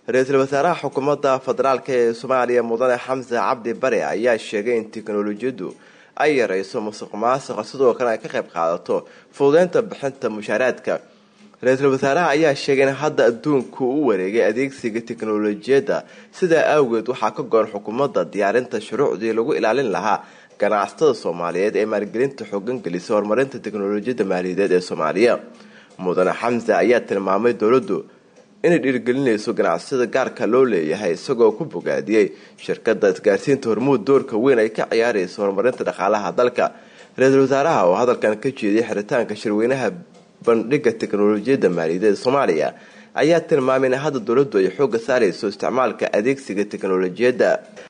ra-iisul wasaaraha xukuumadda federaalk ee soomaaliya mudane xamse cabdi bare ayaa sheegay in teknolojiyaddu ay yareyso musuq maasuqa sidoo kale ay ka qayb qaadato fududeynta bixinta mushaaraadka ra-iisul wasaaraha ayaa sheegay in hadda adduunku u wareegay adeegsiga teknolojiyadda sidaa awgeed waxaa ka go-an xukuumadda diyaarinta shuruucdii lagu ilaalin lahaa ganacsatada soomaaliyeed ee maalgelinta xoogan gelisa horumarinta teknolojiyadda maaliyadeed ee soomaaliya mudane xamse ayaa tilmaamay dowladdu inay dhiirigelinayso ganacsiyada gaarka loo leeyahay isagoo ku bogaadiyey shirkadda isgaarsiinta hormuud doorka weyn ay ka ciyaarayso horumarinta dhaqaalaha dalka ra-iisul wasaaraha oo hadalkan ka jeediyay xiritaanka shirweynaha bandhiga teknolojiyadda maaliyadeed soomaaliya ayaa tilmaamay in hadda dowladdu ay xoogga saarayso isticmaalka adeegsiga teknolojiyadda